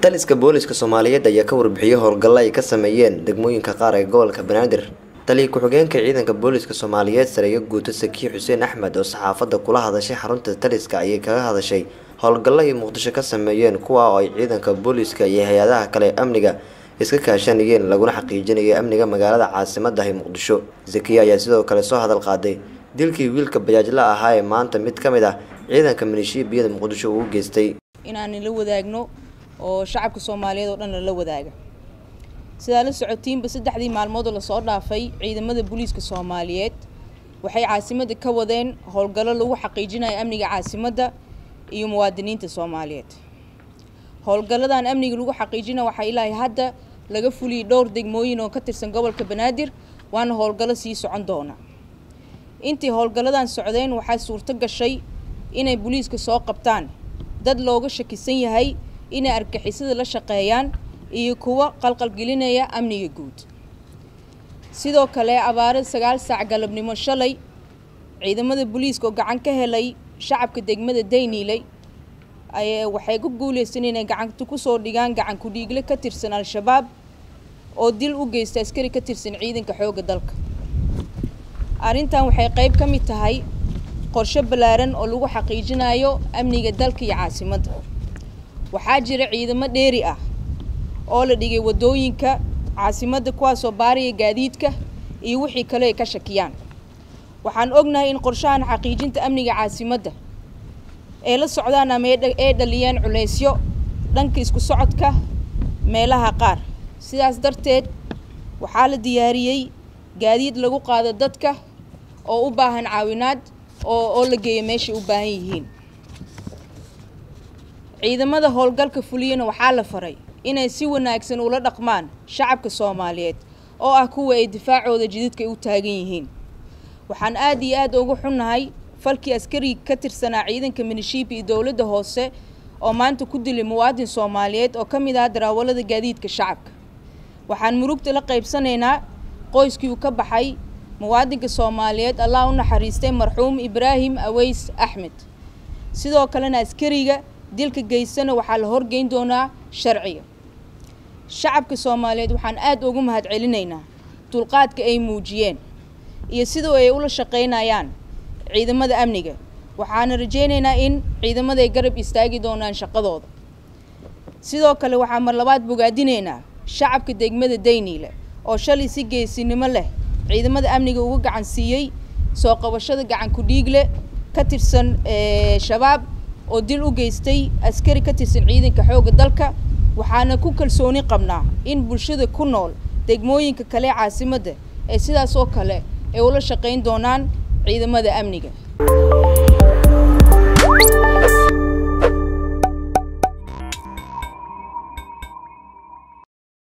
taliska booliska soomaaliyeed ayaa ka warbixiyey howlgallo ay ka sameeyeen degmooyinka qaar ee gobolka banaadir taliya ku-xigeenka ciidanka booliska soomaaliyeed sareeyo guuto sakiir xuseen axmed oo saxaafadda kula hadashay xarunta taliska ayay kaga hadashay howlgallo ay muqdisho ka sameeyeen kuwa oo ay ciidanka booliska iyo hay-adaha kale ee amniga iska kaashanayeen laguna xaqiijinayay amniga magaalada caasimadda ee muqdisho zakiya ayaa sidoo kale soo hadal qaaday dilkii wiilka bajaajla ahaa ee maanta mid ka mid ah ciidanka maleeshiyabiyada muqdisho uu u geystay inaan la wadaagno oo shacabka soomaaliyeed oo dhan lala wadaaga sidaa la socotiinba saddexdii maalmood oo lasoo dhaafay ciidamada booliiska soomaaliyeed waxay caasimadda ka wadeen howlgallo lagu xaqiijinayo amniga caasimadda iyo muwaadiniinta soomaaliyeed howlgalladan amniga lagu xaqiijina waxaa ilaahay hadda laga fuliyay dhowr degmooyin oo ka tirsan gobolka banaadir waana howlgallo sii socon doona intii howlgalladan socdeen waxaa suurto gashay inay booliiska soo qabtaan dad looga shakisan yahay inay argixisada la shaqeeyaan iyo kuwa qalqalgelinaya amniga guud sidoo kale abaaro sagaal saac galabnimo shalay ciidamada booliiska oo gacan ka helay shacabka degmada dayniiley ay waxay ku guuleysteen inay gacanta kusoo dhigaan gacan ku-dhiigle ka tirsan al-shabaab oo dil u geysta askari ka tirsan ciidanka xoogga dalka arrintan waxay qayb ka mid tahay qorshe ballaaran oo lagu xaqiijinayo amniga dalka iyo caasimadda waxaa jira ciidamo dheeri ah oo la dhigay waddooyinka caasimadda kuwaasoo baaraya gaadiidka iyo wixii kale ay ka shakiyaan waxaan ognahay in qorshahan xaqiijinta amniga caasimadda ee la socdaan ama ee dhaliyeen culeysyo dhanka isku socodka meelaha qaar sidaas darteed waxaa la diyaariyey gaadiid lagu qaado dadka oo u baahan caawinaad oo oo la geeyo meeshay u baahan yihiin ciidamada howlgalka fuliyana waxaa la faray inay si wanaagsan ula dhaqmaan shacabka soomaaliyeed oo ah kuwa ay difaacooda jididka u taagan yihiin waxaan aad iyo aad ugu xunnahay falkii askari ka tirsanaa ciidanka minishiibi iyo dowladda hoose oo maanta ku dilay muwaadin soomaaliyeed oo ka mid ah daraawalada gaadiidka shacabka waxaan murugta la qaybsanaynaa qoyskii uu ka baxay muwaadinka soomaaliyeed allah u naxariistay marxuum ibraahim aweys axmed sidoo kalena askariga dilka geysana waxaa la horgeyn doonaa sharciga shacabka soomaaliyeed waxaan aad ugu mahad celinaynaa dulqaadka ay muujiyeen iyo sidoo ay ula shaqaynayaan ciidamada amniga waxaana rajaynaynaa in ciidamada ay garab istaagi doonaan shaqadooda sidoo kale waxaa mar labaad bogaadinaynaa shacabka degmada dayniile oo shalay si geesinimo leh ciidamada amniga uga gacan siiyey soo qabashada gacan ku-dhiigle ka tirsan shabaab oo dil u geystay askari ka tirsan ciidanka xoogga dalka waxaana ku kalsooni qabnaa in bulshada ku nool degmooyinka kale ee caasimadda ee sidaas oo kale ay ula shaqayn doonaan ciidamada amniga